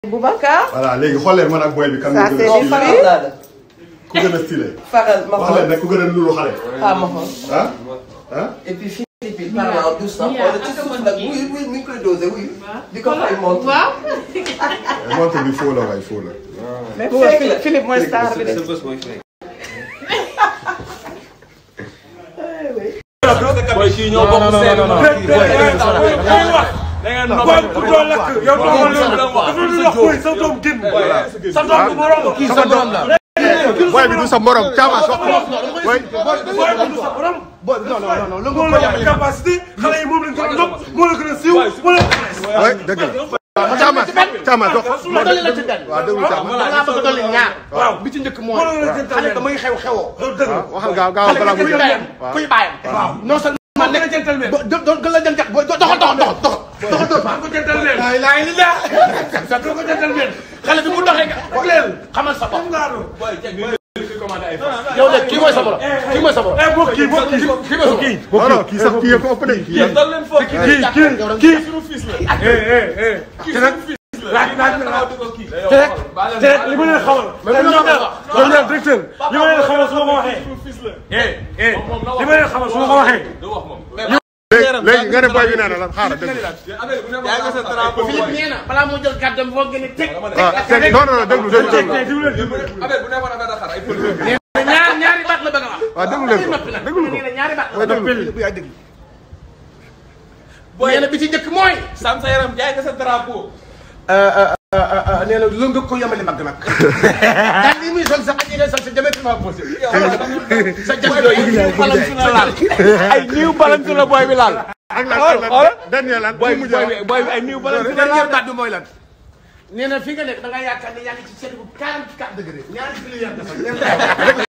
Boubacar. voilà léegi xool leen man ak boy bi kan Ça, moo c'est gën a les stylé filles. ku gën a stylé Faral ma wax leen nag ku gën a nulu xale ah ma xool. ah ah et puis Philippe il parle en douce sax xool ci suuf nag wuy wuy mi ngi koy dosé wuy. di ko fay montre. waaw. mais montre bi faux la waay faux la mais fekk la Philippe mooy star bi de. Boy kii ñoo bokk seen boy ku doon lakk yow doo ko loolu dafa lu wax boy sa doom génn sa doom du morom kii sa doom la boy bi du sa morom caama sox boy boy du sa borom boy non non non moo la ëpp capacité xale yi moom lañ gën a nopp moo la gën a siiw moo la boy dëgg la caama caama dox ma dolli la ci benn. waaw déglu caama da ngaa bëgg a dolli ñaar. waaw bi ci njëkk mooy. moo la gën a jëntal xale damay xew xewoo. dëgg waxal gaaw gaaw xale balaa bi mu kuy jeex bàyyam kuy bàyyam. waaw non seulement moo gën a nekk jëntal mel ba do gën la jëntal booy doxal doxal doxal doxal doxal doxal. ko jëntal mel laa ilaaha illallaah. doo ko jëntal mel. xale bi bu doxee nga wax leen xamal sa bopp. yow léegi kii mooy sa borom. kii mooy sa borom. eh bokk kii bokk kii kii mooy sa borom. non non kii sax kii ko ëpp de kii dal leen foofu kii kii kii eh eh eh te nag laaj laaj na te rek te rek li ma leen xamal ñoom ñaar ñoom ñaar directeur li ma leen xamal su ma ko waxee eh eh li ma leen xamal su ma ko waxee léegi léegi nga ne boy bi nee na lan xaaral dégg Philippe nee na balaa moo jël kàddu foo gën a teg. waaw teg non non déglu déglu déglu tey déglu leen ñaar ñaari baat la bëgg a wax. waaw déglu leen ko noppi nag déglu ko nee na ñaari baat la. mooy déglu yaay déglu nee na bi ci njëkk mooy. sam sa yaram jaay nga sa drapeau nee na lu nga ko yemale mag nag. daal li muy sol sax ak yi ngay sol sa diamétralement opposé. sa jamono yi ñu balam su na laal. ay niw balam su la boy bi laal ak lan ak lan dernier lan boy mu bi boy bi mujj boy bi ay niw balam su la dernier laal baat bi mooy lan. nee na fi nga nekk da nga yaakaar ne yaa ngi ci seet bu 44 degré ñaari kilo yaa ngi